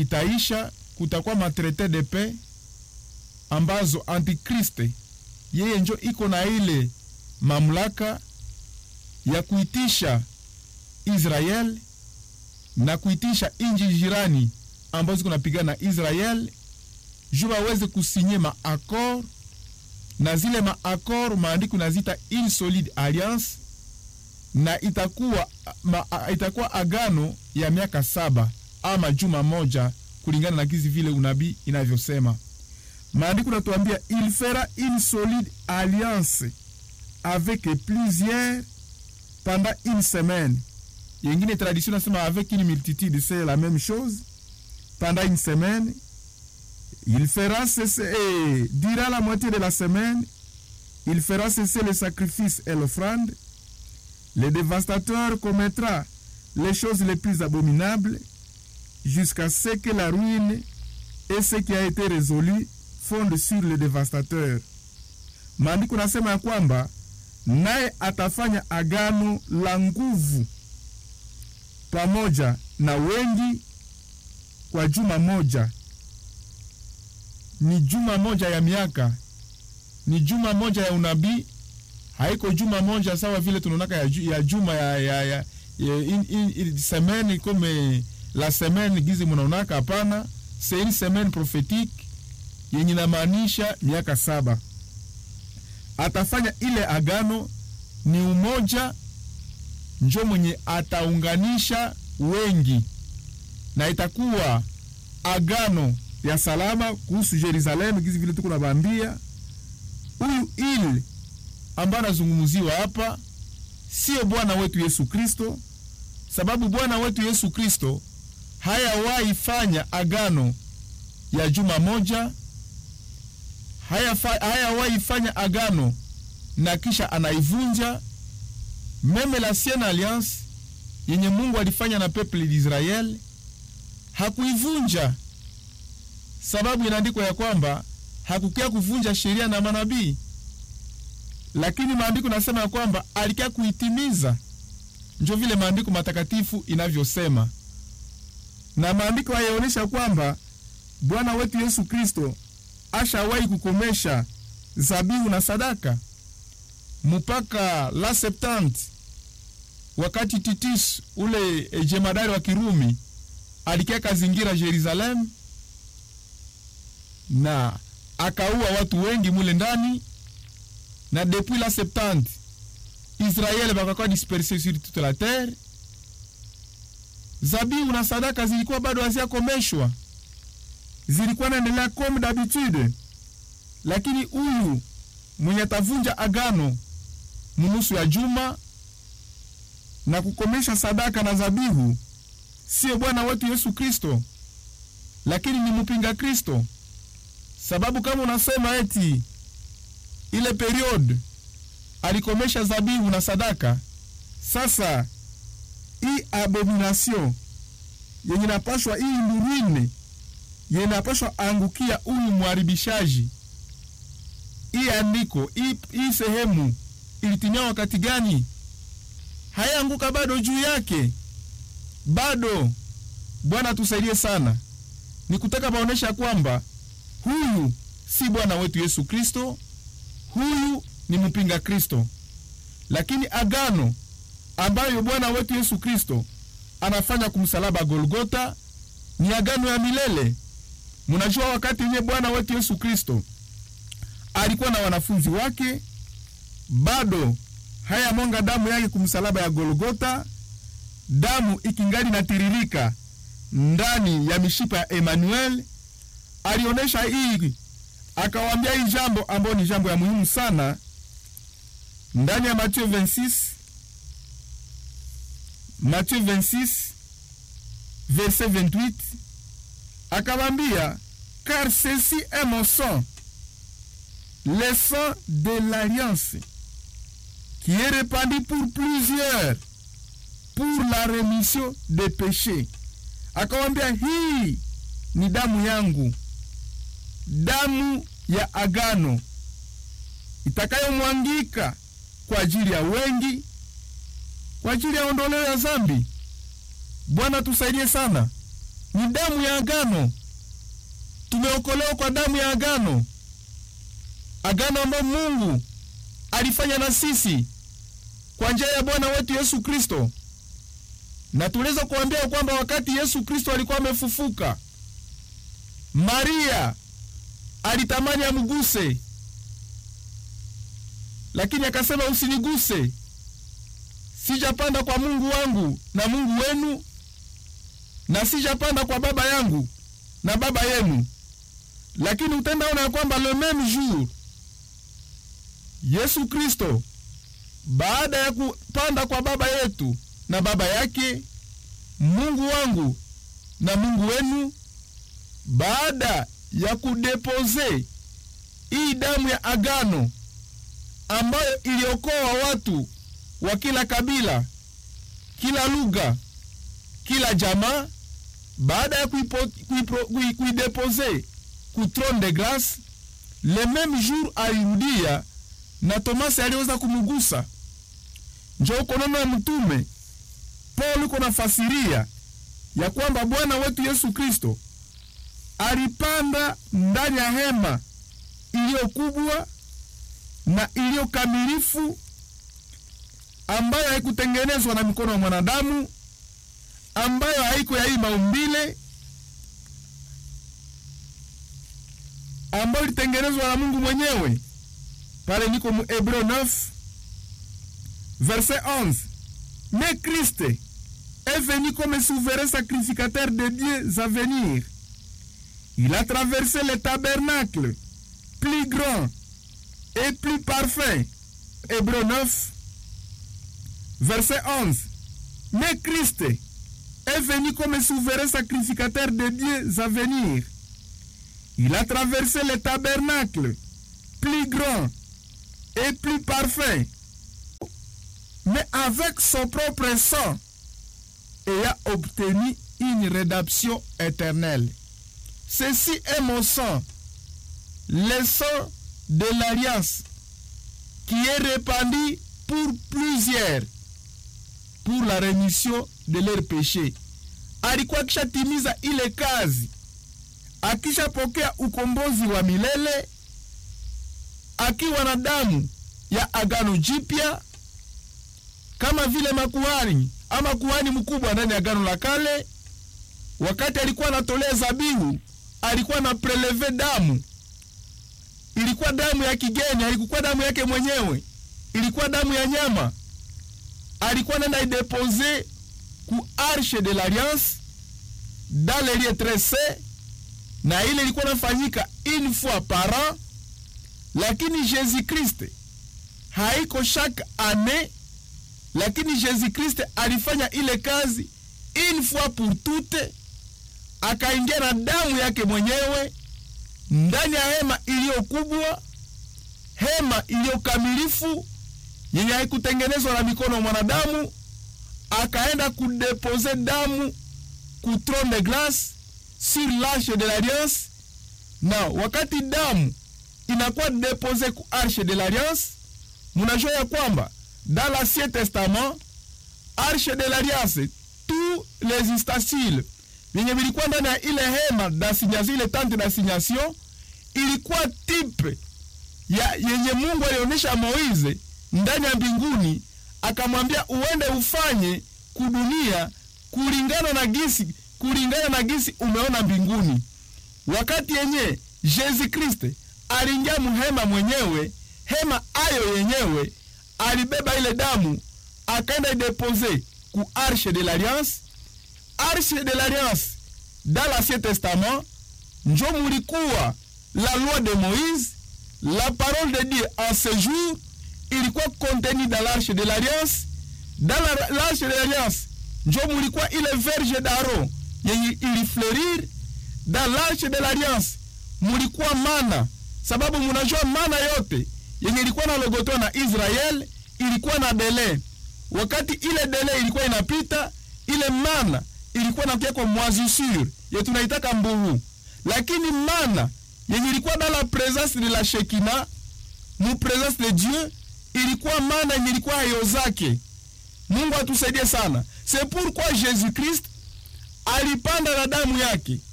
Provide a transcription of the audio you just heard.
itaisha, kutakuwa matraite de paix ambazo antikriste yeye njo iko na ile mamlaka ya kuitisha Israel na kuitisha inji jirani ambazo ziko napigana na Israel juu waweze kusinye maakor na zile maakor maandiko nazita une solide alliance na itakuwa, ma, itakuwa agano ya miaka saba ama juma moja kulingana na gizi vile unabii inavyosema. Maandiko natuambia il fera une solide alliance avec plusieurs pendant une semaine. Yengine tradition nasema avec une multitude, c'est la même chose. Pendant une semaine, il fera cesser, et durant la moitié de la semaine, il fera cesser le sacrifice et l'offrande. Le dévastateur commettra les choses les plus abominables jusqu'à ce que la ruine et ce qui a été résolu fondent sur le dévastateur. Maandiko nasema ya kwamba naye atafanya agano la nguvu pamoja na wengi kwa juma moja. Ni juma moja ya miaka, ni juma moja ya unabii. Haiko juma moja sawa vile tunaonaka ya, ju, ya juma ya, ya, ya, ya in, in, in, semaine comme la semaine gizi munaonaka. Hapana, c'est une semaine prophétique yenye namaanisha miaka saba. Atafanya ile agano, ni umoja njo mwenye ataunganisha wengi, na itakuwa agano ya salama kuhusu Yerusalemu, gizi vile tuko nabambia. Huyu ili ambaye anazungumziwa hapa sio Bwana wetu Yesu Kristo, sababu Bwana wetu Yesu Kristo hayawahi fanya agano ya juma moja, hayawahi fanya agano na kisha anaivunja. Meme la Ancienne Alliance yenye Mungu alifanya na peuple d'Israel hakuivunja, sababu inaandikwa ya kwamba hakukia kuvunja sheria na manabii, lakini maandiko nasema ya kwamba alikia kuitimiza. Njo vile maandiko matakatifu inavyosema, na maandiko hayaonyesha kwamba Bwana wetu Yesu Kristo ashawahi kukomesha zabihu na sadaka mpaka la septante, wakati Titus ule jemadari wa Kirumi alikia kazingira Yerusalemu na akaua watu wengi mule ndani, na depuis la septante Israeli bakakuwa disperse sur toute la terre. Zabihu na sadaka zilikuwa bado haziakomeshwa, zilikuwa naendelea comme d'habitude, lakini huyu mwenye atavunja agano munusu ya juma na kukomesha sadaka na zabihu sio Bwana wetu Yesu Kristo, lakini ni mpinga Kristo. Sababu kama unasema eti ile periode alikomesha zabihu na sadaka, sasa hii abomination yenye napashwa, hii ndurine yenye napashwa angukia huyu mharibishaji, hii andiko hii sehemu ilitimia wakati gani? Hayaanguka bado juu yake bado. Bwana tusaidie sana, ni kutaka baonesha kwamba huyu si Bwana wetu Yesu Kristo, huyu ni mpinga Kristo. Lakini agano ambayo Bwana wetu Yesu Kristo anafanya kumsalaba Golgota ni agano ya milele. Mnajua wakati yenye Bwana wetu Yesu Kristo alikuwa na wanafunzi wake, bado haya mwanga damu yake kumsalaba ya Golgota, damu ikingali natiririka ndani ya mishipa ya Emmanuel. Alionyesha hii, akawaambia hii jambo ambayo ni jambo ya muhimu sana ndani ya Mathayo 26 Mathayo 26 verset 28, akawaambia car ceci est mon sang le sang de l'alliance qui est répandu pour plusieurs pour la remission des péchés. Akawambia hii ni damu yangu, damu ya agano itakayomwangika kwa ajili ya wengi, kwa ajili ya ondoleo ya zambi. Bwana tusaidie sana. ni damu ya agano. Tumeokolewa kwa damu ya agano, agano ambayo Mungu alifanya na sisi kwa njia ya Bwana wetu Yesu Kristo, na tuliweza kuambia kwamba wakati Yesu Kristo alikuwa amefufuka, Maria alitamani amguse, lakini akasema, usiniguse, sijapanda kwa Mungu wangu na Mungu wenu, na sijapanda kwa Baba yangu na Baba yenu. Lakini utendaona ya kwamba le meme jour Yesu Kristo baada ya kupanda kwa Baba yetu na Baba yake, Mungu wangu na Mungu wenu, baada ya kudepoze hii damu ya agano ambayo iliokoa watu wa kila kabila, kila lugha, kila jamaa, baada ya kuidepoze ku throne de grace, le meme jour alirudia na Tomasi aliweza kumugusa. Njo uko neno ya mtume Paulo uko nafasiria ya kwamba Bwana wetu Yesu Kristo alipanda ndani ya hema iliyo kubwa na iliyo kamilifu ambayo haikutengenezwa na mikono ya mwanadamu, ambayo haiko ya hii maumbile, ambayo ilitengenezwa na Mungu mwenyewe. Pale niko mu Hebreu 9 verset 11, mais Christ est venu comme souverain sacrificateur des dieux à venir. Il a traversé le tabernacle plus grand et plus parfait. Hébreu 9, verset 11. Mais Christ est venu comme souverain sacrificateur des dieux à venir. Il a traversé le tabernacle plus grand et plus parfait, mais avec son propre sang, et a obtenu une rédemption éternelle. Ceci est mon sang, le sang de l'alliance, qui est répandu pour plusieurs, pour la rémission de leurs péchés. Alikuwa akishatimiza ile kazi, akishapokea ukombozi wa milele, akiwa na damu ya agano jipya, kama vile makuhani ama kuhani mkubwa ndani ya agano la kale. Wakati alikuwa anatolea zabihu, alikuwa na preleve damu ilikuwa damu ya kigeni, haikuwa damu yake mwenyewe, ilikuwa damu ya nyama. Alikuwa nenda idepose ku arche de l'alliance dans le lieu très saint, na ile ilikuwa nafanyika une fois par an, lakini Jésus Christ haiko chaque année, lakini Jésus Christ alifanya ile kazi une fois pour toutes, akaingia na damu yake mwenyewe ndani ya hema iliyo kubwa, hema iliyo kamilifu yenye haikutengenezwa na mikono ya mwanadamu. Akaenda kudepose damu ku throne de grace sur l'arche de l'alliance, na wakati damu inakuwa depose ku arche de l'alliance, munajua ya kwamba dans l'Ancien Testament arche de l'alliance tous les ustensiles vyenye vilikuwa ndani ya ile hema d'assignation, ile tente d'assignation ilikuwa tipe ya yenye Mungu alionyesha Moize ndani ya mbinguni, akamwambia uende ufanye kudunia kulingana na gisi kulingana na gisi umeona mbinguni. Wakati yenye Yesu Kristo aliingia muhema mwenyewe, hema ayo yenyewe alibeba ile damu akaenda idepose ku arche de l'alliance arche de l'alliance dans l'Ancien Testament njo mulikuwa la loi de Moïse, la parole de Dieu en ce jour ilikuwa contenu dans l'arche de l'alliance. Dans l'arche de l'alliance njo mulikuwa ile verge d'Aaron yenye ilifleurir. Dans l'arche de l'alliance mulikuwa mana, sababu munajua mana yote yenye ilikuwa na logotoa na Israel ilikuwa na dele. Wakati ile dele ilikuwa inapita, ile mana ilikuwa nakia kwa moisissure ye tunaitaka mburu, lakini mana yenye ilikuwa dans la présence de la Shekina mu présence de Dieu ilikuwa mana yenye ilikuwa hayo zake. Mungu atusaidie sana. C'est pourquoi Jésus Christ alipanda na damu yake